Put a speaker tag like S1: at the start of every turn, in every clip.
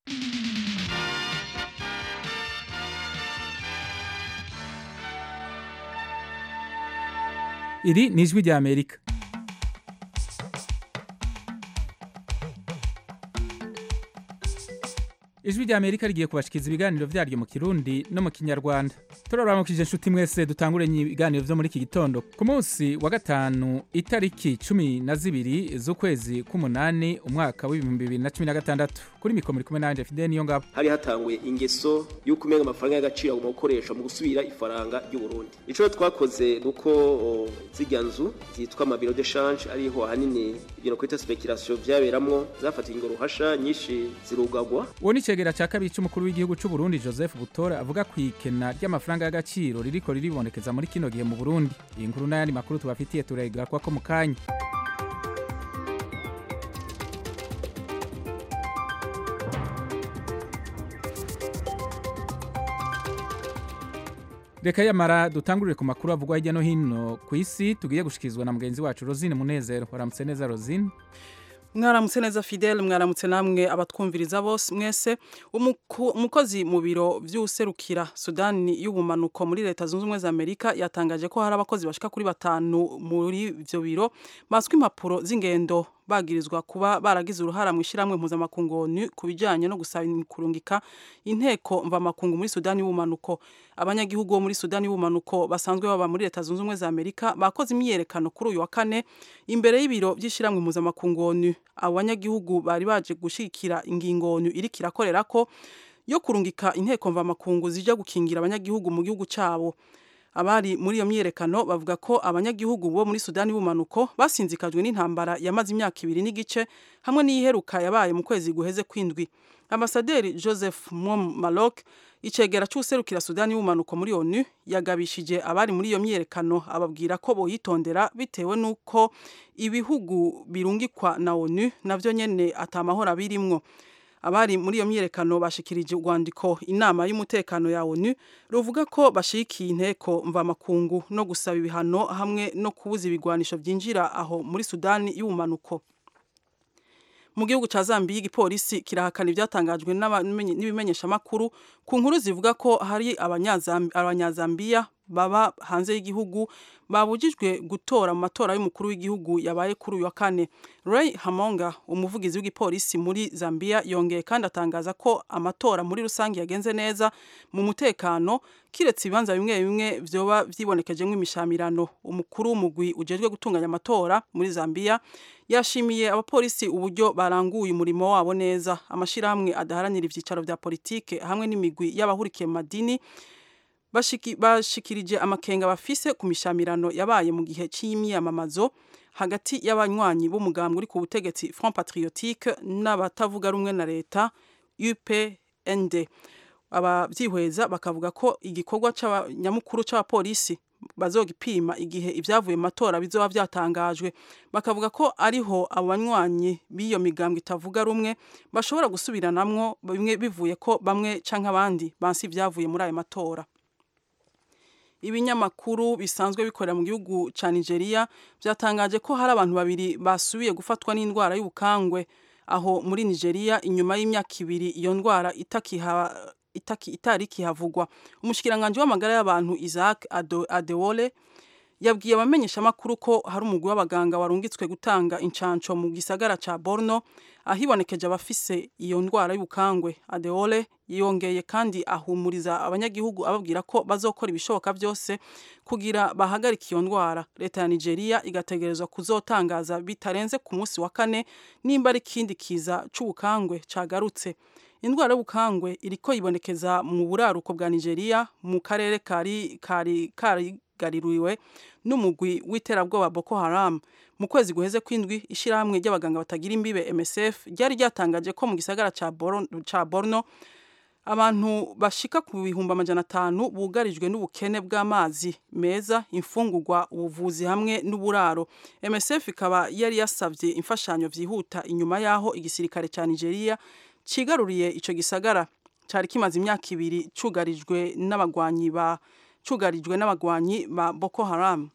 S1: iri ni ijwi rya amerika ijwi rya amerika rigiye kubashikiriza ibiganiro vyaryo mu kirundi no mu kinyarwanda turaramukije inshuti mwese dutanguranye ibiganiro vyo muri iki gitondo ku munsi wa gatanu itariki cumi na zibiri z'ukwezi k'umunani umwaka w'ibihumbi bibiri na cumi na gatandatu kuri mikoro muri kumwe nanje fidel niyo ngabo
S2: hari hatanguye ingeso y'uko umenga amafaranga y'agaciro agomba gukoreshwa mu gusubira ifaranga ry'uburundi ico twakoze nuko o, zirya nzu zitwa amabiro de change ariho ahanini ibintu kwita speculation vyaberamwo zafatiwe ingo ruhasha nyinshi zirugagwa
S1: uwo ni icegera ca kabiri c'umukuru w'igihugu c'u Burundi Joseph Butora avuga ku ikena ry'amafaranga y'agaciro ririko riribonekeza muri kino gihe mu Burundi iyi nkuru n'ayandi makuru tubafitiye turayigura ko mu kanya reka yamara dutangurire ku makuru avugwa hirya no hino ku isi tugiye gushikirizwa na mugenzi wacu Rosine Munezero waramutse neza Rosine
S3: mwaramutse neza fidele mwaramutse namwe abatwumviriza bose mwese Umuku- umukozi mu biro vy'userukira sudani y'ubumanuko muri leta zunze ubumwe za amerika yatangaje ko hari abakozi bashika kuri batanu muri ivyo biro baswe impapuro z'ingendo bagirizwa kuba baragize uruhara mu ishyirahamwe mpuzamakungu ONU ku bijyanye no gusaba kurungika inteko mvamakungu muri sudani y'ubumanuko abanyagihugu bo muri sudani y'ubumanuko basanzwe baba muri leta zunze ubumwe za amerika bakoze imyiyerekano kuri uyu wa kane imbere y'ibiro by'ishyirahamwe mpuzamakungu ONU abo banyagihugu bari baje gushyigikira ingingo ONU iriko irakorera ko yo kurungika inteko mvamakungu zija gukingira abanyagihugu mu gihugu cyabo abari muri iyo myiyerekano bavuga ko abanyagihugu bo muri sudani y'ubumanuko basinzikajwe n'intambara yamaze imyaka ibiri n'igice hamwe n'iyiheruka yabaye mu kwezi guheze kwindwi ambasaderi joseph mom malok icegera c'userukira sudani y'ubumanuko muri onu yagabishije abari muri iyo myiyerekano ababwira ko boyitondera bitewe n'uko ibihugu birungikwa na onu navyo nyene atamahoro abirimwo abari muri iyo myiyerekano bashikirije urwandiko inama y'umutekano ya onu ruvuga ko bashigikiye inteko mvamakungu no gusaba ibihano hamwe no kubuza ibigwanisho vyinjira aho muri sudani y'ubumanuko mu gihugu ca Zambia igipolisi kirahakana ivyatangajwe n'abamenye- n'ibimenyeshamakuru ku nkuru zivuga ko hari abanyazambi- abanyazambiya baba hanze y'igihugu babujijwe gutora mu matora y'umukuru w'igihugu yabaye kuri uyu wa kane Ray Hamonga umuvugizi w'igipolisi muri Zambia yongeye kandi atangaza ko amatora muri rusange yagenze neza mu mutekano kiretse ibibanza bimwe bimwe vyoba vyibonekejemwo imishamirano umukuru w'umugwi ujejwe gutunganya amatora muri Zambia yashimiye abapolisi uburyo baranguye umurimo wabo neza amashirahamwe adaharanira ivyicaro vya politike hamwe n'imigwi y'abahurikiye mu madini bashiki- bashikirije amakenga bafise ku mishamirano yabaye mu gihe c'imyamamazo hagati y'abanywanyi b'umugambwe uri ku butegetsi Front Patriotique n'abatavuga rumwe na leta UPND abavyihweza bakavuga ko igikorwa c'abanyamukuru c'abapolisi bazogipima igihe ivyavuye mu matora bizoba vyatangajwe bakavuga ko ariho abo banywanyi b'iyo migambwe itavuga rumwe bashobora gusubiranamwo bimwe bivuye ko bamwe canke abandi bansi ivyavuye muri ayo matora ibinyamakuru bisanzwe bikorera mu gihugu ca Nigeria vyatangaje ko hari abantu babiri basubiye gufatwa n'indwara y'ubukangwe aho muri Nigeria inyuma y'imyaka ibiri iyo ndwara itakiha itaki itari kihavugwa umushikiranganje w'amagara y'abantu Isaac Ado- Adewole yabwiye abamenyeshamakuru ko hari umugwi w'abaganga warungitswe gutanga incanco mu gisagara ca Borno ahibonekeje abafise iyo ndwara y'ubukangwe Adeole yongeye kandi ahumuriza abanyagihugu ababwira ko bazokora ibishoboka byose kugira bahagarike iyo ndwara leta ya Nigeria igategerezwa kuzotangaza bitarenze ku munsi wa kane nimba ari ikindi kiza c'ubukangwe cagarutse indwara y'ubukangwe iriko yibonekeza mu buraruko bwa Nigeria mu karere kari kari karigaruriwe n'umugwi w'iterabwoba Boko Haram mu kwezi guheze kwindwi ishirahamwe ry'abaganga batagira imbibe MSF ryari ryatangaje ko mu gisagara ca Borno, ca Borno abantu bashika ku bihumbi amajana atanu bugarijwe n'ubukene bw'amazi meza imfungurwa ubuvuzi hamwe n'uburaro MSF ikaba yari yasavye imfashanyo vyihuta inyuma yaho igisirikare ca Nigeria cigaruriye ico gisagara cari kimaze imyaka ibiri cugarijwe n'abagwanyi ba cugarijwe n'abagwanyi ba Boko Haram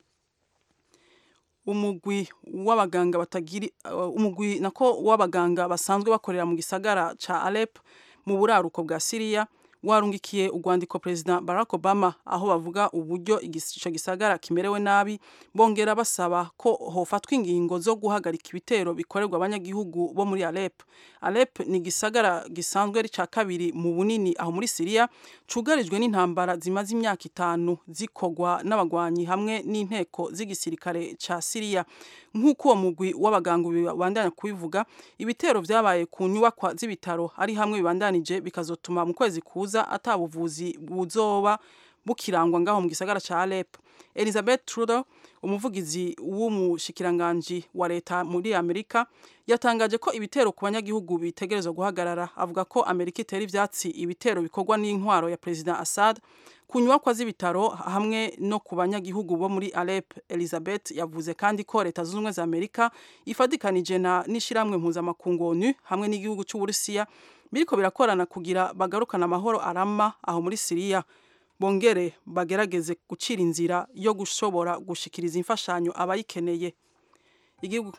S3: umugwi w'abaganga batagiri uh, umugwi nako w'abaganga basanzwe bakorera mu gisagara ca Alep mu buraruko bwa Syria warungikiye urwandiko President Barack Obama aho bavuga uburyo ico gisagara kimerewe nabi bongera basaba ko hofatwa ingingo zo guhagarika ibitero bikorerwa abanyagihugu bo muri Alep. Alep ni gisagara gisanzwe ari ca kabiri mu bunini aho muri Syria cugarijwe n'intambara zimaze imyaka itanu zikogwa n'abagwanyi hamwe n'inteko z'igisirikare ca Syria nk'uko uwo mugwi w'abaganga bibandanya kubivuga ibitero vyabaye ku nyubakwa z'ibitaro ari hamwe bibandanije bikazotuma mu kwezi kuza atabuvuzi buzoba bukirangwa ngaho mu gisagara ca Alep. Elizabeth Trudeau umuvugizi w'umushikiranganji wa leta muri Amerika yatangaje ko ibitero ku banyagihugu bitegerezwa guhagarara avuga ko Amerika itera ivyatsi ibitero bikorwa n'intwaro ya President Assad ku nyubakwa z'ibitaro hamwe no ku banyagihugu bo muri Alep Elizabeth yavuze kandi ko leta zunze ubumwe za Amerika ifadikanije na n'ishiramwe mpuzamakungu ONU hamwe n'igihugu c'Uburusiya biriko birakorana kugira bagarukana amahoro arama aho muri Syria bongere bagerageze gucira inzira yo gushobora gushikiriza imfashanyo abayikeneye igihugu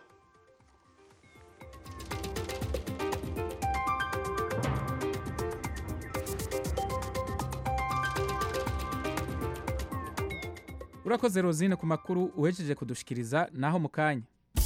S1: urakoze rozine ku makuru uhejeje kudushikiriza naho mu kanya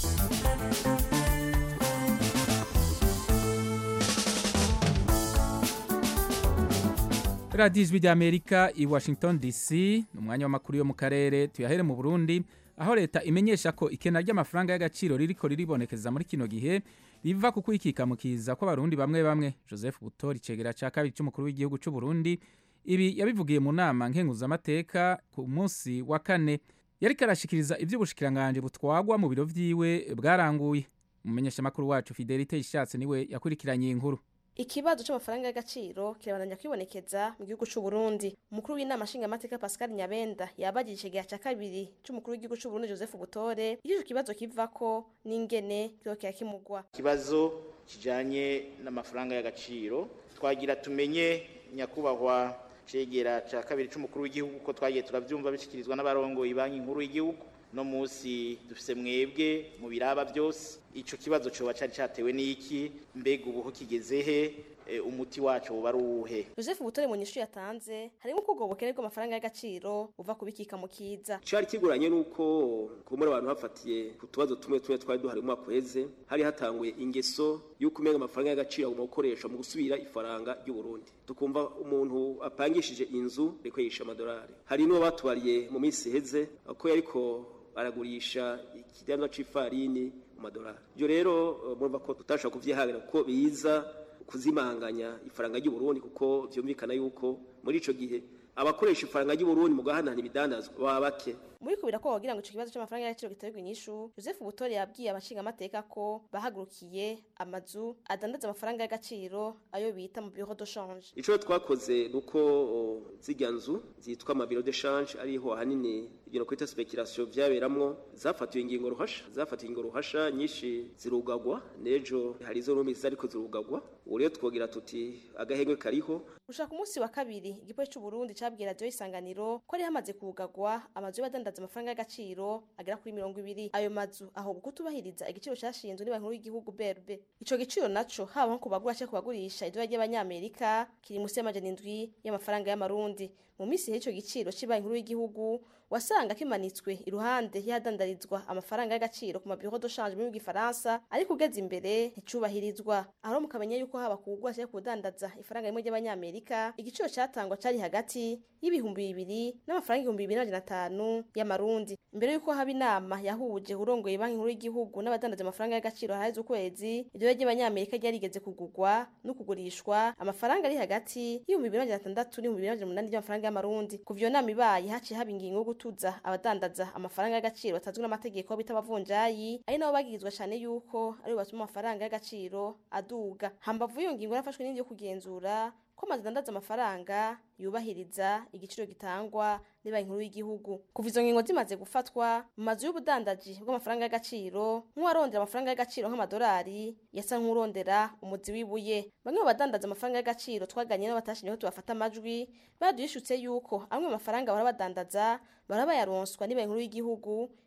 S1: radiyo ijwi ry'amerika i washington dc ni umwanya w'amakuru yo mu karere tuyahere mu burundi aho leta imenyesha ko ikena ry'amafaranga y'agaciro ririko riribonekeza muri kino gihe riva ku kwikikamukiza kw'abarundi bamwe bamwe joseph butori icegera ca kabiri c'umukuru w'igihugu c'u burundi ibi yabivugiye mu nama nkenguzamateka ku munsi wa kane yariko arashikiriza ivy'ubushikiranganji butwagwa mu biro vyiwe bwaranguye umumenyeshamakuru wacu fidelite ishatse niwe yakurikiranye iyi nkuru
S4: ikibazo c'amafaranga y'agaciro kirabandanya kwibonekeza mu gihugu c'u Burundi umukuru w'inama nshingamateka Pascal Nyabenda yabagije ikigeya ca kabiri c'umukuru w'igihugu c'u Burundi Joseph Butore iyo ico kibazo kivako n'ingene kiriko kirakimugwa
S5: ikibazo kijanye n'amafaranga y'agaciro twagira tumenye nyakubahwa cegera ca kabiri c'umukuru w'igihugu ko twagiye turavyumva bishikirizwa n'abarongoye banki nkuru y'igihugu no musi dufise mwebwe mu biraba byose ico kibazo coba cari catewe n'iki mbega ubuho kigeze he e, umuti wacu woba ari uwuhe
S4: Joseph Butore mu nyishu yatanze harimo ko ubwo bukene bw'amafaranga y'agaciro buva kubikika mu kiza
S2: cari kiguranye nuko kumura abantu bafatiye ku tubazo tumwe tumwe twari duhari mu mwaka uheze hari hatanguye ingeso y'uko umenga amafaranga y'agaciro agomba gukoresha mu gusubira ifaranga ry'u Burundi tukumva umuntu apangishije inzu reko yisha amadolari hari n'uwo batubariye mu minsi iheze ko yariko aragurisha ikidandwa c'ifarini mu madolari ibyo rero murumva ko tutashobora kuvyihangira kuko biza kuzimanganya ifaranga ry'u Burundi kuko vyumvikana yuko muri ico gihe abakoresha ifaranga ry'u Burundi mu gahanahana ibidandazwa baba bake
S4: muri kubira ko wagira ngo ico kibazo c'amafaranga y'agaciro giterwa inyishu Joseph Butore yabwiye abashinga amateka ko bahagurukiye amazu adandaza amafaranga y'agaciro ayo bita mu bureau de change
S2: ico twakoze nuko zirya nzu zitwa ama bureau de change ariho ahanini ibyo kwita speculation vyaberamwo zafatiwe ingingo ruhasha zafatiwe ingingo ruhasha nyinshi zirugagwa nejo hari izo rumi zariko zirugagwa ubu rero twogira tuti agahengwe kariho
S4: gushaka umunsi wa kabiri igipolisi c'u Burundi cabwiye radio isanganiro ko ari hamaze kugagwa amazu y'abadandaza amafaranga y'agaciro agera kuri mirongo ibiri ayo mazu ahubwo kutubahiriza igiciro cashinzwe n'ibanki nkuru y'igihugu BRB ico giciro naco haba nko kubagura canke kubagurisha idolari ry'abanyamerika kiri musi y'amajana indwi y'amafaranga y'amarundi mu minsi y'ico giciro c'ibanki nkuru y'igihugu wasanga kimanitswe iruhande y'ahadandarizwa amafaranga y'agaciro ku mabiro de change mu gifaransa ariko ugeze imbere nticubahirizwa aho mukamenya yuko haba kugura cyangwa kudandaza ifaranga rimwe ry'abanyamerika igiciro cyatangwa cari hagati y'ibihumbi bibiri n'amafaranga ibihumbi bibiri n'amajana atanu y'amarundi imbere yuko haba inama yahuje urongoye banki nkuru y'igihugu n'abadandaza amafaranga y'agaciro haheze ukwezi iryo ry'abanyamerika ryarigeze kugurwa no kugurishwa amafaranga ari hagati y'ibihumbi bibiri n'amajana atandatu n'ibihumbi bibiri n'amajana umunani by'amafaranga y'amarundi kuva iyo nama ibaye haciye haba ingingo yo gutuza abadandaza amafaranga y'agaciro batazwi n'amategeko bita abavunjayi ari nabo bagirizwa cyane yuko aribo batuma amafaranga y'agaciro aduga hambavu iyo ngingo yarafashwe n'indi yo kugenzura ko amazu adandaza amafaranga yubahiriza igiciro gitangwa banki nkuru y'igihugu kuva izo ngingo zimaze gufatwa mu mazu y'ubudandaji bw'amafaranga y'agaciro nk'uwarondera amafaranga y'agaciro nk'amadolari yasa nk'urondera umuzi w'ibuye bamwe mu badandaza amafaranga y'agaciro twaganye nabo batashinyeho tubafata amajwi baduhishutse yuko amwe mu mafaranga bahora badandaza baraba yaronswa banki nkuru y'igihugu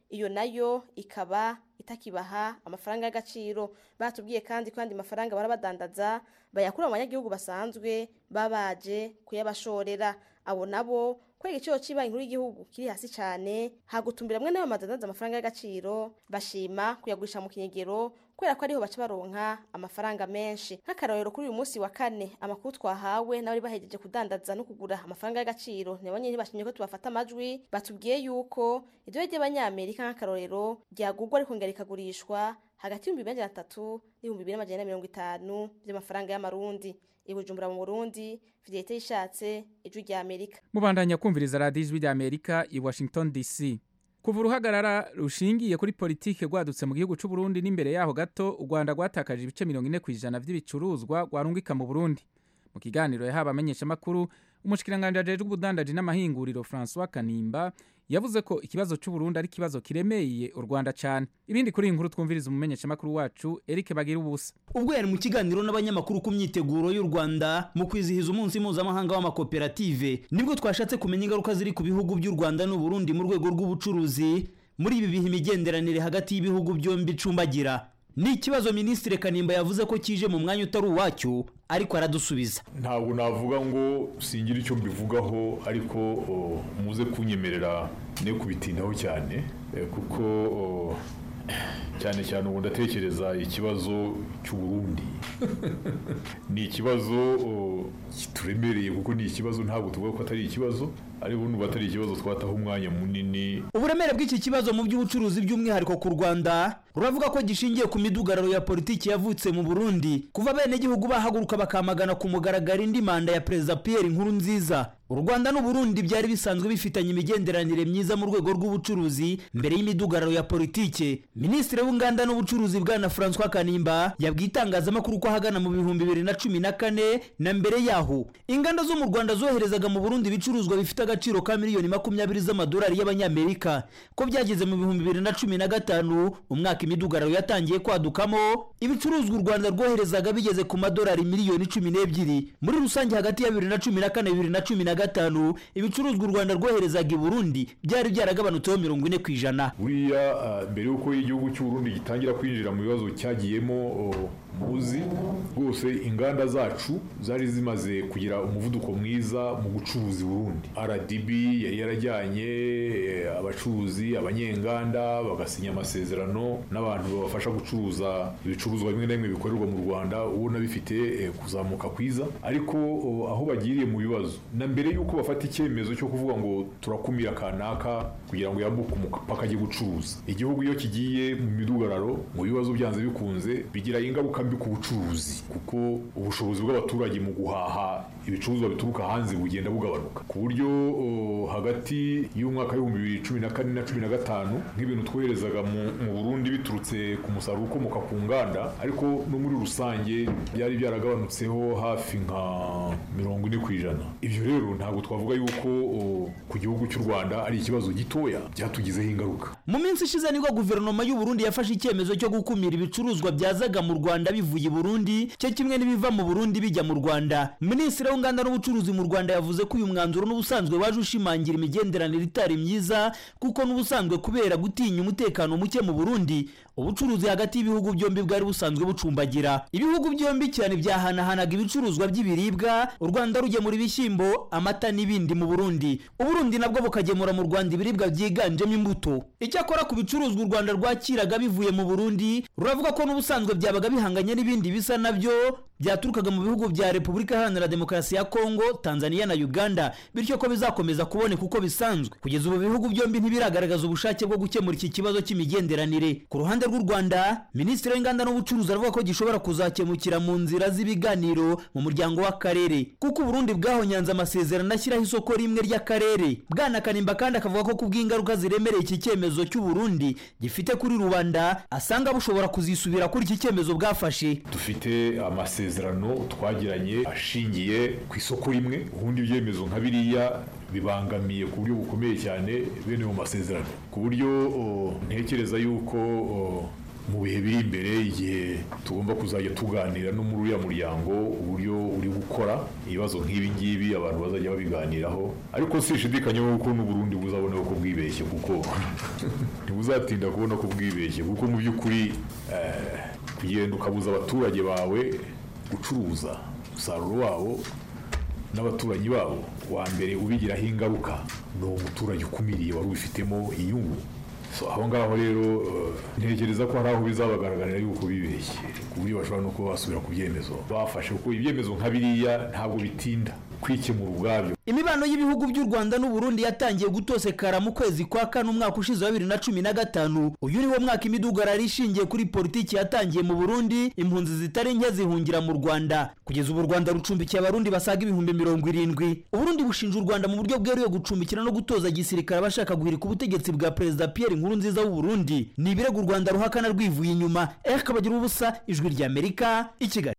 S4: iyo nayo ikaba itakibaha amafaranga y'agaciro batubwiye kandi ko andi mafaranga barabadandaza bayakura mu banyagihugu basanzwe babaje kuyabashorera abo nabo ko igiciro cy'ibanki nkuru y'igihugu kiri hasi cyane hagutumbira mwe n'ayo madandaza amafaranga y'agaciro bashima kuyagurisha mu kinyegero kubera ko ariho baca baronka amafaranga menshi nk'akarorero kuri uyu munsi wa kane amakuru twahawe n'abari bahejeje kudandaza no kugura amafaranga y'agaciro nabo nyine bashimye ko tubafata amajwi batubwiye yuko idore ry'abanyamerika nk'akarorero ryagurwa ariko ngera rikagurishwa hagati y'ibihumbi bibiri na atatu n'ibihumbi bibiri n'amajana na mirongo itanu by'amafaranga y'amarundi i bujumbura mu burundi fidelite yishatse ijwi rya amerika
S1: mubandanya kumviriza radiyo ijwi rya amerika i washington dc kuva uruhagarara rushingiye kuri politike rwadutse mu gihugu cy'u Burundi n'imbere yaho gato u Rwanda rwatakaje ibice mirongo ine ku ijana by'ibicuruzwa rwarungika mu Burundi mu kiganiro yahawe amenyeshamakuru umushikiranganji ajejwe ubudandaji n'amahinguriro François Kanimba yavuze ko ikibazo cy'u Burundi ari ikibazo kiremeye u Rwanda cyane ibindi kuri iyi nkuru twumviriza umumenyeshamakuru wacu Eric Bagira ubusa
S6: ubwo yari mu kiganiro n'abanyamakuru ku myiteguro y'u Rwanda mu kwizihiza umunsi mpuzamahanga w'amakoperative nibwo twashatse kumenya ingaruka ziri ku bihugu by'u Rwanda n'u Burundi mu rwego rw'ubucuruzi muri ibi bihe imigenderanire hagati y'ibihugu byombi icumbagira ni ikibazo minisitiri kanimba yavuze ko kije mu mwanya utari uwacyo ariko aradusubiza
S7: ntabwo navuga ngo singira icyo mbivugaho ariko o, muze kunyemerera ne kubitindaho cyane eh, kuko o, cyane cyane ubu ndatekereza ikibazo cy'uburundi ni ikibazo o, kituremereye kuko ni ikibazo ntabwo tuvuga ko atari ikibazo ariko n'ubu atari ikibazo twataho umwanya munini
S6: uburemere bw'iki kibazo mu by'ubucuruzi by'umwihariko ku rwanda ruravuga ko gishingiye ku midugararo ya politiki yavutse mu burundi kuva abenegihugu bahaguruka bakamagana ku mugaragaro indi manda ya perezida pierre nkuru nziza u rwanda n'uburundi byari bisanzwe bifitanye imigenderanire myiza mu rwego rw'ubucuruzi mbere y'imidugararo ya politike minisitiri w'inganda n'ubucuruzi bwana francois kanimba yabwiye itangazamakuru ko ahagana mu bihumbi bibiri na cumi na kane na mbere yaho inganda zo mu rwanda zoherezaga mu burundi ibicuruzwa bifite agaciro ka miliyoni makumyabiri z'amadolari y'abanyamerika ko byageze mu bihumbi bibiri na cumi na gatanu umwaka imidugararo yatangiye kwadukamo ibicuruzwa u rwanda rwoherezaga bigeze ku madolari miliyoni cumi n'ebyiri muri rusange hagati ya bibiri na cumi na kane bibiri na cumi na gatanu ibicuruzwa u rwanda rwoherezaga i burundi byari byaragabanutseho mirongo ine ku ijana
S7: buriya ah, mbere y'uko igihugu cy'uburundi gitangira kwinjira mu bibazo cyagiyemo o, muzi rwose inganda zacu zari zimaze kugira umuvuduko mwiza mu gucuruza i burundi rdb yari yarajyanye eh, abacuruzi abanyenganda bagasinya amasezerano n'abantu babafasha gucuruza ibicuruzwa bimwe na bimwe bikorerwa mu rwanda ubona bifite eh, kuzamuka kwiza ariko o, aho bagiriye mu bibazo na mbere y'uko bafata icyemezo cyo kuvuga ngo turakumira kanaka kugira ngo yambuke umupaka ajye gucuruza igihugu iyo kigiye mu midugararo mu bibazo byanze bikunze bigira ingaruka mbi ku bucuruzi kuko ubushobozi bw'abaturage mu guhaha ibicuruzwa bituruka hanze bugenda bugabanuka ku buryo o, hagati y'umwaka w'ibihumbi bibiri cumi na kane na cumi na gatanu nk'ibintu twoherezaga mu, mu burundi biturutse ku musaruro ukomoka ku nganda ariko no muri rusange byari byaragabanutseho hafi nka mirongo ine ku ijana ibyo rero ntabwo twavuga yuko o, ku gihugu cy'u rwanda ari ikibazo gitoya byatugizeho ingaruka
S6: mu minsi ishize nibwo guverinoma y'u Burundi yafashe icyemezo cyo gukumira ibicuruzwa byazaga mu Rwanda bivuye i Burundi cyo kimwe n'ibiva mu Burundi bijya mu Rwanda Minisitiri w'inganda n'ubucuruzi mu Rwanda yavuze ko uyu mwanzuro n'ubusanzwe waje ushimangira imigenderanire itari myiza kuko n'ubusanzwe kubera gutinya umutekano muke mu Burundi ubucuruzi hagati y'ibihugu byombi bwari busanzwe bucumbagira ibihugu byombi cyane byahanahanaga ibicuruzwa by'ibiribwa u Rwanda rugemura ibishyimbo amata n'ibindi mu Burundi Uburundi nabwo bukagemura mu Rwanda ibiribwa byiganjemo imbuto icyakora ku bicuruzwa u Rwanda rwakiraga bivuye mu Burundi ruravuga ko n'ubusanzwe byabaga bihanganye n'ibindi bisa nabyo byaturukaga mu bihugu bya Repubulika Iharanira Demokarasi ya Kongo Tanzania na Uganda bityo ko bizakomeza kuboneka uko bisanzwe kugeza ubu bihugu byombi ntibiragaragaza ubushake bwo gukemura iki kibazo cy'imigenderanire ku ruhande rw'u Rwanda Minisitiri w'Inganda n'Ubucuruzi aravuga ko gishobora kuzakemukira mu nzira z'ibiganiro mu muryango w'akarere kuko Burundi bwahonyanze amasezerano ashyiraho isoko rimwe ry'akarere Bwana Kanimba kandi akavuga ko kubw'ingaruka ziremereye iki cyemezo cy'u Burundi gifite kuri rubanda asanga bushobora kuzisubira kuri iki cyemezo bwafashe
S7: dufite amasezerano twagiranye ashingiye ku isoko rimwe ubundi ibyemezo nka biriya bibangamiye ku buryo bukomeye cyane bene mu masezerano ku buryo o, ntekereza yuko o, mu bihe biri imbere igihe tugomba kuzajya tuganira no muri uriya muryango uburyo uri gukora ibibazo nk'ibi ngibi abantu bazajya babiganiraho ariko sishidikanya ko n'uburundi buzabona ko bwibeshye kuko ntibuzatinda kubona ko bwibeshye kuko mu by'ukuri kugenda ukabuza abaturage bawe gucuruza umusaruro wabo n'abaturanyi babo wa mbere ubigiraho ingaruka ni umuturage ukumiriye wari ubifitemo inyungu aho ngaho rero ntekereza ko hari aho bizabagaragarira yuko bibeshye ku buryo bashobora no kuba basubira ku byemezo bafashe kuko ibyemezo nka biriya ntabwo bitinda kwikemura ubwabyo
S6: imibano y'ibihugu by'u rwanda n'uburundi yatangiye gutosekara mu kwezi kwa kane umwaka ushize wa bibiri na cumi na gatanu uyu ni wo mwaka imidugararo ishingiye kuri politiki yatangiye mu burundi impunzi zitari nke zihungira mu rwanda kugeza ubu u rwanda rucumbikiye abarundi basaga ibihumbi mirongo irindwi uburundi bushinja u rwanda mu buryo bweruye gucumbikira no gutoza gisirikare abashaka guhirika ubutegetsi bwa perezida pierre nkurunziza w'uburundi ni ibirego u rwanda ruhakana rwivuye inyuma eric bagira ubusa ijwi ry'amerika i kigali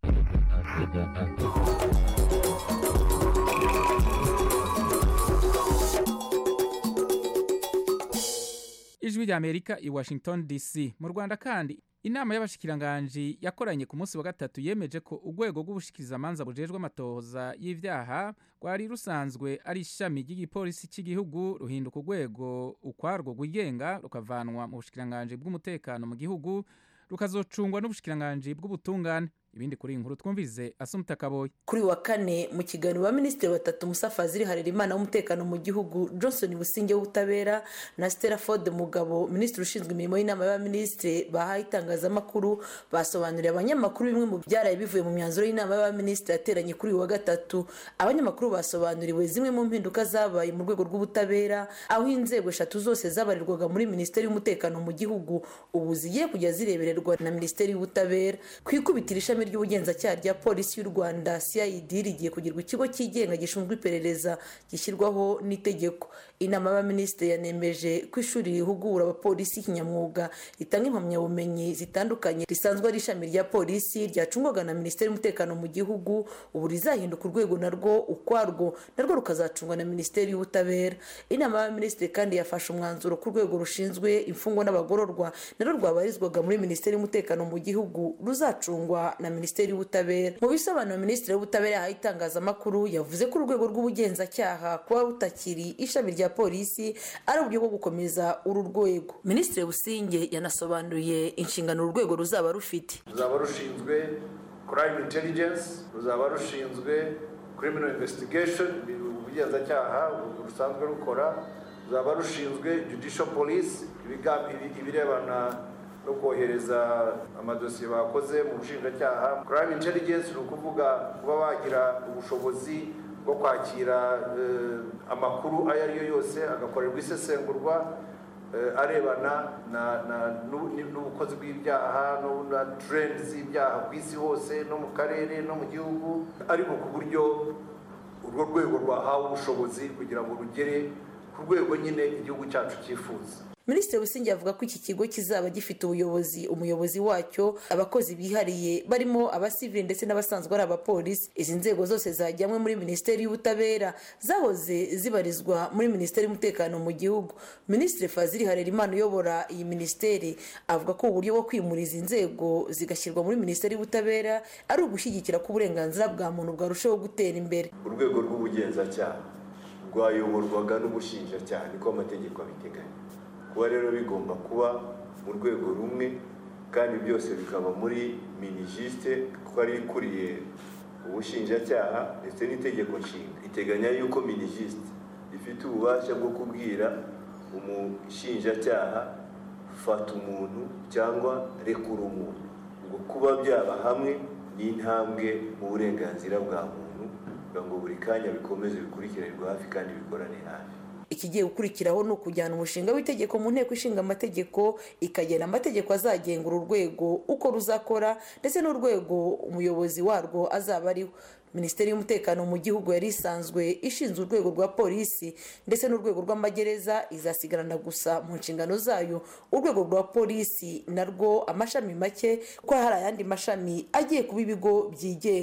S1: ijwi rya amerika i washington dc mu rwanda kandi inama y'abashikiranganji yakoranye ku munsi wa gatatu yemeje ko urwego rw'ubushikirizamanza bujejwe amatohoza y'ivyaha rwari rusanzwe ari ishami ry'igipolisi cy'igihugu ruhinduka urwego ukwarwo rwigenga rukavanwa mu bushikiranganji bw'umutekano mu gihugu rukazocungwa n'ubushikiranganji bw'ubutungane ibindi kuri iyi nkuru twumvise asumta kaboyi
S8: kuri wa kane mu kiganiro ba minisitiri batatu musa fazili harerimana w'umutekano mu gihugu johnson businge w'ubutabera na stella ford mugabo minisitiri ushinzwe imirimo y'inama y'abaminisitiri bahaye itangazamakuru basobanuriye abanyamakuru bimwe mu byaraye bivuye mu myanzuro y'inama y'abaminisitiri yateranye kuri uyu wa gatatu abanyamakuru basobanuriwe zimwe mu mpinduka zabaye mu rwego rw'ubutabera aho inzego eshatu zose zabarirwaga muri minisiteri y'umutekano mu gihugu ubu zigiye kujya zirebererwa na minisiteri y'ubutabera ku ikubitiro ishami ry'ubugenzacyaha rya polisi y'u rwanda cid rigiye kugirwa ikigo cyigenga gishinzwe iperereza gishyirwaho n'itegeko inama y'abaminisitiri yanemeje ko ishuri rihugura abapolisi kinyamwuga ritanga impamyabumenyi zitandukanye risanzwe ari ishami rya polisi ryacungwaga na minisiteri y'umutekano mu gihugu ubu rizahinduka urwego narwo ukwarwo narwo rukazacungwa na minisiteri y'ubutabera inama y'abaminisitiri kandi yafashe umwanzuro ku rwego rushinzwe imfungwa n'abagororwa narwo rwabarizwaga muri minisiteri y'umutekano mu gihugu ruzacungwa na minisiteri y'ubutabera mu bisobanuro minisitiri w'ubutabera yahaye itangazamakuru yavuze ko urwego rw'ubugenzacyaha kuba rutakiri ishami rya polisi ari uburyo bwo gukomeza uru rwego minisitiri businge yanasobanuye inshingano uru rwego ruzaba rufite
S9: ruzaba rushinzwe crime intelligence ruzaba rushinzwe criminal investigation ubugenzacyaha rusanzwe rukora ruzaba rushinzwe judicial police ibirebana no kohereza amadosiye bakoze mu bushinjacyaha crime intelligence ni ukuvuga kuba bagira ubushobozi bwo kwakira amakuru ayo ari yo yose agakorerwa isesengurwa arebana n'ubukozi bw'ibyaha na trend z'ibyaha ku isi hose no mu karere no mu gihugu ariko ku buryo urwo rwego rwahawe ubushobozi kugira ngo rugere ku rwego nyine igihugu cyacu cyifuza
S8: minisitiri busingi avuga ko iki kigo kizaba gifite ubuyobozi umuyobozi wacyo abakozi bihariye barimo abasivili ndetse n'abasanzwe ari abapolisi izi nzego zose zajyanywe muri minisiteri y'ubutabera zahoze zibarizwa muri minisiteri y'umutekano mu gihugu minisitiri fazili harerimana uyobora iyi minisiteri avuga ko uburyo bwo kwimura izi nzego zigashyirwa muri minisiteri y'ubutabera ari ugushyigikira ko uburenganzira bwa muntu bwarushaho gutera imbere
S10: urwego rw'ubugenzacyaha rwayoborwaga n'ubushinjacyaha niko amategeko abiteganya kuba rero bigomba kuba mu rwego rumwe kandi byose bikaba muri minijisite kuko ari ikuriye ubushinjacyaha ndetse n'itegeko nshinga iteganya yuko minijisite ifite ububasha bwo kubwira umushinjacyaha fata umuntu cyangwa rekura umuntu ngo kuba byaba hamwe ni intambwe mu burenganzira bwa muntu kugira ngo buri kanya bikomeze bikurikiranirwe hafi kandi bikorane hafi
S8: ikigiye gukurikiraho ni ukujyana umushinga w'itegeko mu nteko ishinga amategeko ikagena amategeko azagenga uru rwego uko ruzakora ndetse n'urwego umuyobozi warwo azaba ariho minisiteri y'umutekano mu gihugu yari isanzwe ishinzwe urwego rwa polisi ndetse n'urwego rw'amagereza izasigarana gusa mu nshingano zayo urwego rwa polisi narwo amashami make kuko hari ayandi mashami agiye kuba ibigo byigenga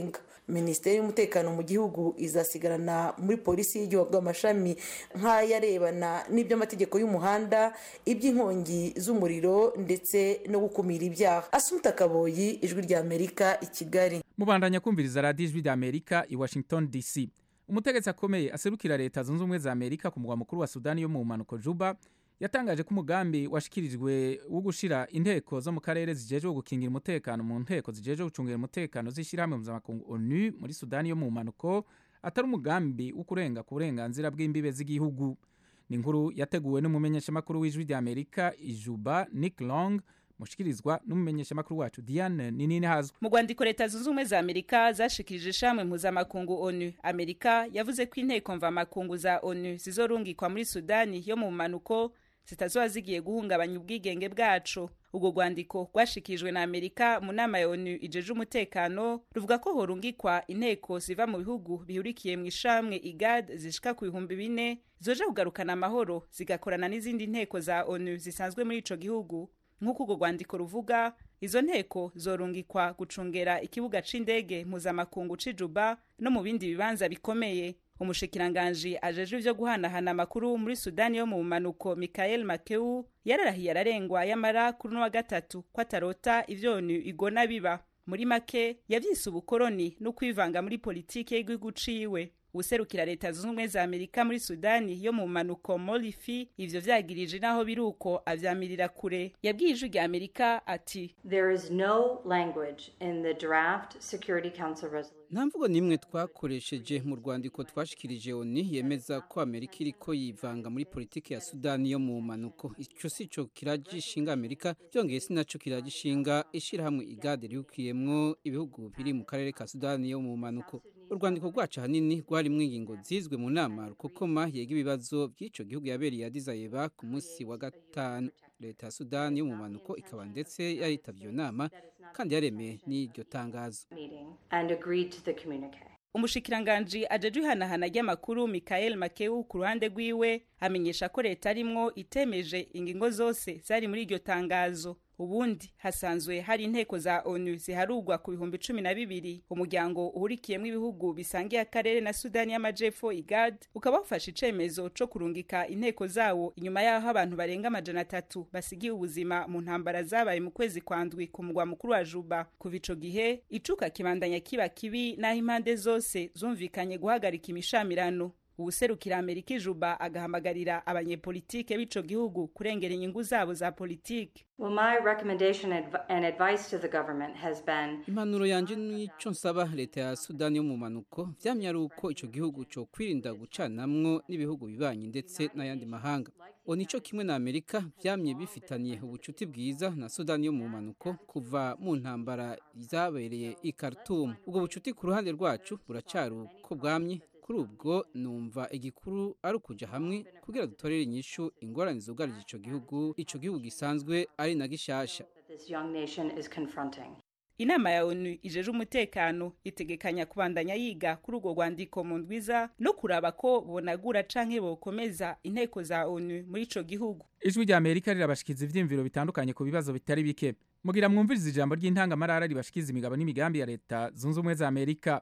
S8: minisiteri y'umutekano mu gihugu izasigarana muri polisi y'igihugu amashami nk'ayarebana n'iby'amategeko y'umuhanda iby'inkongi z'umuriro ndetse no gukumira ibyaha asumuta kaboyi ijwi rya amerika i kigali
S1: mubandanya kumviriza radiyo ijwi rya amerika i washington dc umutegetsi akomeye aserukira leta zunze ubumwe za amerika ku mugwa mukuru wa sudani yo mu mpanuko juba yatangaje ko umugambi washikirijwe wo gushira inteko zo mu karere zijejwe gukingira umutekano mu nteko zijejwe gucungira umutekano z'ishyirahamwe mpuzamakungu onu muri sudani yo mu mpanuko atari umugambi wo kurenga ku burenganzira bw'imbibe z'igihugu ni inkuru yateguwe n'umumenyeshamakuru w'ijwi rya amerika ijuba nick long mushikirizwa n'umumenyeshamakuru wacu diane ninini hazwi
S11: mu rwandiko leta zunze ubumwe za amerika zashikirije ishamwe mpuzamakungu onu amerika yavuze ko inteko mvamakungu za onu zizorungikwa muri sudani yo mu mpanuko zitazoba zigiye guhungabanya ubwigenge bwacu ubwo rwandiko rwashikirijwe na amerika mu nama ya onu ijeje umutekano ruvuga ko horungikwa inteko ziva mu bihugu bihurikiye mu ishamwe igad zishika ku bihumbi bine zoje kugarukana amahoro zigakorana n'izindi nteko za onu zisanzwe muri ico gihugu nk'uko urwo rwandiko ruvuga izo nteko zorungikwa gucungera ikibuga c'indege mpuzamakungu c'ijuba no mu bindi bibanza bikomeye umushikiranganji ajejwe ivyo guhanahana amakuru muri sudani yo mu bumanuko mikael makeu yararahiye ararengwa yamara kuri uno wa gatatu ko atarota ivyonu igona biba muri make yavyise ubukoroni no kwivanga muri politike y'igihugu ciwe userukira leta zunze ubumwe za amerika muri sudani yo mu mpanuko molifi ivyo vyagirije naho biri uko avyamirira kure yabwiye ijwi rya amerika ati
S12: There is no language in the draft Security Council resolution.
S13: nta mvugo n'imwe twakoresheje mu rwandiko twashikirije oni yemeza ko amerika iriko yivanga muri politiki ya sudani yo mu mpanuko ico si co kiragishinga amerika byongeye si naco kiragishinga ishirahamwe igade rihukiyemwo ibihugu biri mu karere ka sudani yo mu mpanuko urwandiko rwacu ahanini rwarimwo ingingo zizwe mu nama rukokoma yega ibibazo by'ico gihugu yabereye Addis Abeba ku munsi wa gatanu leta ya sudani yo mu mpanuko ikaba ndetse yaritavye iyo nama kandi yaremeye n'iryo tangazo
S12: meeting and agreed to the communique.
S11: umushikiranganji ajeje ihanahana ry'amakuru mikael makeu ku ruhande rwiwe amenyesha ko leta arimwo itemeje ingingo zose zari muri iryo tangazo ubundi hasanzwe hari inteko za onu ziharugwa ku bihumbi cumi na bibiri umuryango uhurikiyemwo ibihugu bisangiye akarere na sudani y'amajepfo igad ukaba wafashe icemezo co kurungika inteko zawo inyuma y'aho abantu barenga amajana atatu basigiye ubuzima mu ntambara zabaye mu kwezi kwa ndwi ku mugwa mukuru wa juba kuva ico gihe icuka kibandanya kiba kibi n'aho impande zose zumvikanye guhagarika imishamirano uwuserukira amerika ijuba agahamagarira abanyepolitike b'ico gihugu kurengera inyungu zabo za politike
S12: Well, my recommendation adv- and advice to the government has been
S13: impanuro yanje n'ico nsaba leta ya sudani yo mu mpanuko vyamye ari uko ico gihugu co kwirinda gucanamwo n'ibihugu bibanyi ndetse n'ayandi mahanga o nico kimwe na amerika vyamye bifitaniye ubucuti bwiza na sudani yo mu mpanuko kuva mu ntambara zabereye i khartoum ubwo bucuti ku ruhande rwacu buracari uko bwamye kuri ubwo numva igikuru ari ukuja hamwe kugira dutorere inyishu ingorane zugarije ico gihugu ico gihugu gisanzwe ari na gishasha
S12: that this young nation is confronting.
S11: inama ya onu ijeje umutekano itegekanya kubandanya yiga kuri urwo rwandiko mu ndwiza no kuraba ko bonagura canke bokomeza inteko za onu muri ico gihugu
S1: ijwi rya amerika rirabashikiza ivyiyumviro bitandukanye ku bibazo bitari bike mugira mwumviriza ijambo ry'intangamarara ribashikiza imigabo n'imigambi ya leta zunze ubumwe za amerika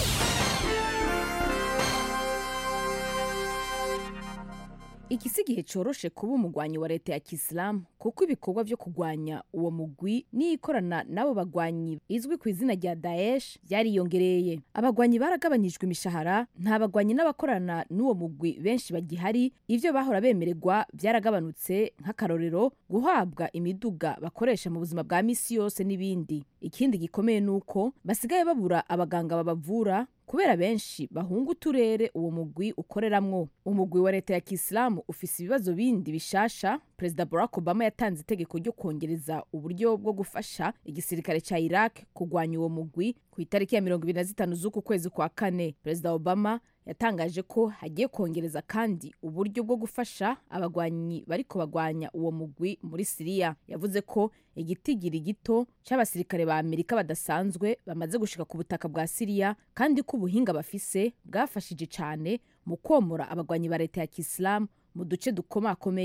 S14: iki si igihe coroshe kuba umugwanyi wa leta ya kisilamu kuko ibikorwa vyo kugwanya uwo mugwi n'ikorana n'abo bagwanyi izwi ku izina rya daesh byariyongereye abagwanyi baragabanyijwe imishahara nta bagwanyi n'abakorana n'uwo mugwi benshi bagihari ivyo bahora bemererwa byaragabanutse nk'akarorero guhabwa imiduga bakoresha mu buzima bwa misi yose n'ibindi ikindi gikomeye ni uko basigaye babura abaganga babavura kubera benshi bahunga uturere uwo mugwi ukoreramwo umugwi wa leta ya kisilamu ufise ibibazo bindi bishasha perezida barack obama yatanze itegeko ryo kongereza uburyo bwo gufasha igisirikare ca iraq kugwanya uwo mugwi ku itariki ya mirongo ibiri na zitanu z'uku kwezi kwa kane perezida obama yatangaje ko hagiye kongereza kandi uburyo bwo gufasha abagwanyi bariko bagwanya uwo mugwi muri siriya yavuze ko igitigiri gito c'abasirikare ba amerika badasanzwe bamaze gushika ku butaka bwa siriya kandi ko ubuhinga bafise bwafashije cane mu komora abagwanyi ba leta ya kisilamu mu duce dukomakomeye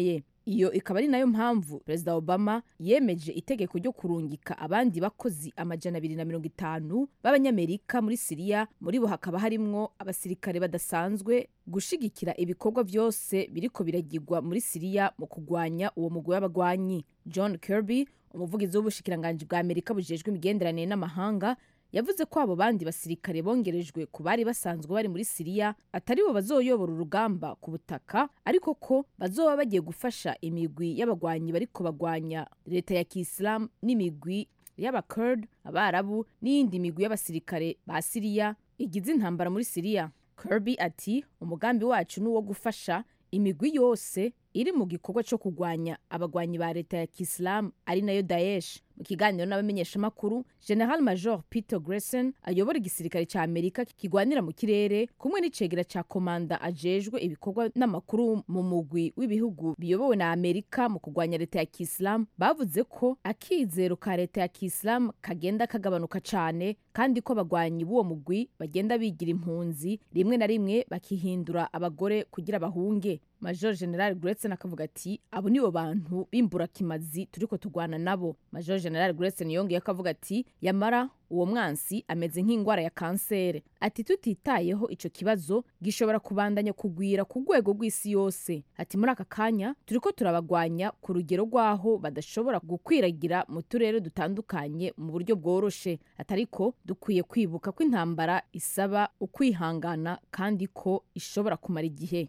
S14: iyo ikaba ari nayo mpamvu perezida obama yemeje itegeko ryo kurungika abandi bakozi amajana abiri na mirongo itanu b'abanyamerika muri siriya muri bo hakaba harimwo abasirikare badasanzwe gushigikira ibikorwa byose biriko biragirwa muri siriya mu kugwanya uwo mugwi w'abagwanyi john kirby umuvugizi w'ubushikiranganji bwa amerika bujejwe imigenderanire n'amahanga yavuze ko abo bandi basirikare bongerejwe ku bari basanzwe bari muri siriya atari bo bazoyobora urugamba ku butaka ariko ko bazoba bagiye gufasha imigwi y'abagwanyi bariko bagwanya leta ya kisilamu n'imigwi y'abakurd abarabu n'iyindi migwi y'abasirikare ba siriya igize intambara muri siriya kirby ati umugambi wacu ni uwo gufasha imigwi yose iri mu gikorwa cyo kurwanya abagwanyi ba leta ya kisilamu ari nayo daesh mu kiganiro n'abamenyeshamakuru general major peter gresen ayobora igisirikare cya amerika kigwanira mu kirere kumwe n'icegera cya komanda ajejwe ibikorwa n'amakuru mu mugwi w'ibihugu biyobowe na amerika mu kurwanya leta ya kisilamu bavuze ko akizero ka leta ya kisilamu kagenda kagabanuka cyane kandi ko abagwanyi b'uwo mugwi bagenda bigira impunzi rimwe na rimwe bakihindura abagore kugira bahunge major general Gretchen akavuga ati abo nibo bantu b'imburakimazi turiko tugwana nabo major general Gretchen yongeye akavuga ati yamara uwo mwansi ameze nk'indwara ya kansere ati tutitayeho ico kibazo gishobora kubandanya kugwira ku rwego rw'isi yose ati muri aka kanya turiko turabagwanya ku rugero rw'aho badashobora gukwiragira mu turere dutandukanye mu buryo bworoshe atariko dukwiye kwibuka ko intambara isaba ukwihangana kandi ko ishobora kumara igihe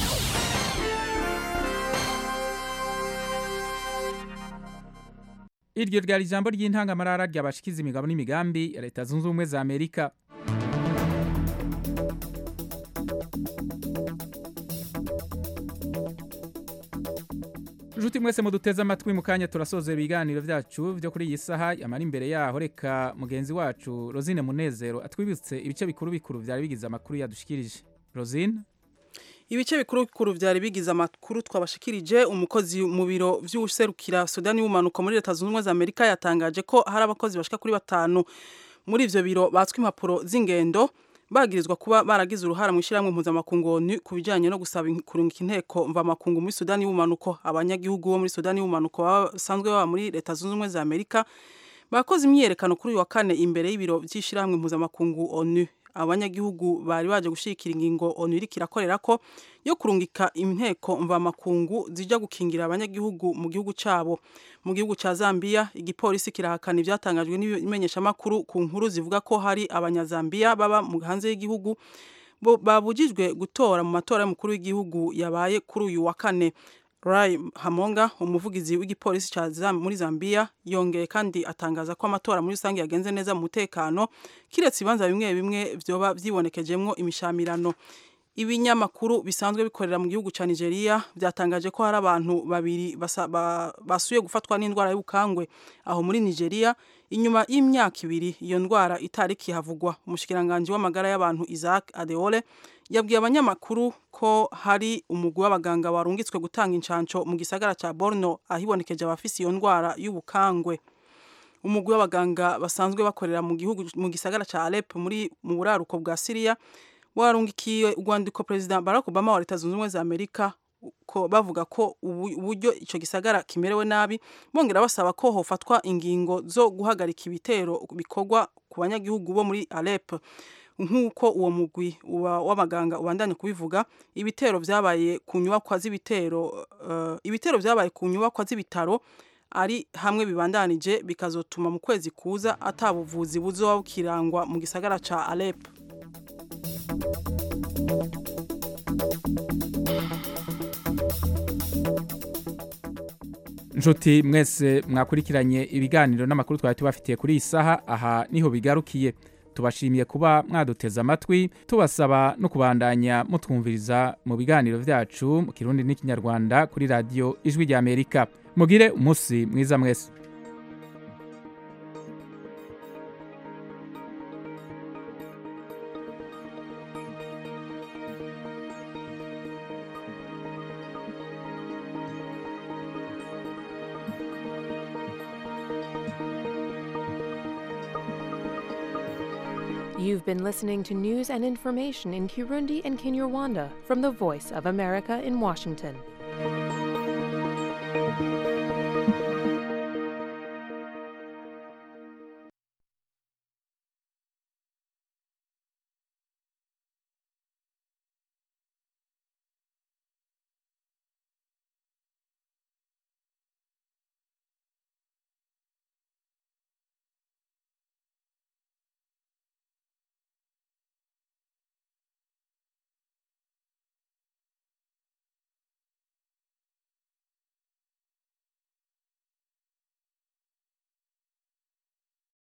S1: iryo ryari ijambo ry'intangamarara ryabashikiza imigabo n'imigambi ya leta zunze ubumwe za amerika Juti mwese muduteze amatwi mu kanya turasoza ibiganiro byacu byo kuri iyi saha yamara imbere yaho reka mugenzi wacu Rosine Munezero atwibutse ibice bikuru bikuru byari bigize amakuru yadushikirije Rosine
S3: ibice bikuru bikuru byari bigize amakuru twabashikirije umukozi mu biro vy'userukira Sudani y'umanuko muri leta zunze ubumwe za Amerika yatangaje ko hari abakozi bashika kuri batanu muri ivyo biro batswe impapuro z'ingendo bagirizwa kuba baragize uruhara mu ishyirahamwe mpuzamakungu ONU ku bijyanye no gusaba kurungika inteko mvamakungu muri Sudani y'ubumanuko abanyagihugu bo muri Sudani y'ubumanuko basanzwe baba muri leta zunze ubumwe za Amerika bakoze imyiyerekano kuri uyu wa kane imbere y'ibiro by'ishyirahamwe mpuzamakungu ONU abanyagihugu bari baje gushikira ingingo ONU iriko irakorera ko yo kurungika inteko mvamakungu zija gukingira abanyagihugu mu gihugu cabo mu gihugu ca Zambia igipolisi kirahakana ivyatangajwe n'imenyeshamakuru ku nkuru zivuga ko hari abanyazambia baba mu hanze y'igihugu babujijwe gutora mu matora y'umukuru w'igihugu yabaye kuri uyu wa kane Rai Hamonga umuvugizi w'igipolisi ca muri Zambia yongeye kandi atangaza ko amatora muri rusange yagenze neza mu mutekano kiretse ibibanza bimwe bimwe vyoba vyibonekejemwo imishamirano ibinyamakuru bisanzwe bikorera mu gihugu ca Nigeria byatangaje ko hari abantu babiri ba, basuye gufatwa n'indwara y'ubukangwe aho muri Nigeria inyuma y'imyaka ibiri iyo ndwara itari kihavugwa umushikiranganje w'amagara y'abantu Isaac Adeole yabwiye abanyamakuru ko hari umugwi w'abaganga warungitswe gutanga incanco mu gisagara ca Borno ahibonekeje abafise iyo ndwara y'ubukangwe umugwi w'abaganga basanzwe bakorera mu gihugu mu gisagara ca Alep muri mu buraruko bwa Syria warungikiye urwandiko President Barack Obama wa Leta Zunze Ubumwe za Amerika ko bavuga ko uburyo ico gisagara kimerewe nabi bongera basaba ko hofatwa ingingo zo guhagarika ibitero bikorwa ku banyagihugu bo muri Alep nk'uko uwo mugwi w'abaganga ubandanye kubivuga ibitero vyabaye ku nyubakwa z'ibitero uh, ibitero vyabaye ku nyubakwa z'ibitaro ari hamwe bibandanije bikazotuma mu kwezi kuza atabuvuzi buzoba bukirangwa mu gisagara ca Alep
S1: nshuti mwese mwakurikiranye ibiganiro n'amakuru twari tubafitiye kuri iyi saha aha niho bigarukiye tubashimiye kuba mwaduteze amatwi tubasaba no kubandanya mutwumviriza mu biganiro byacu mu kirundi n'ikinyarwanda kuri radiyo ijwi rya amerika mugire umunsi mwiza mwese
S15: You've been listening to news and information in Kirundi and Kinyarwanda from the Voice of America in Washington.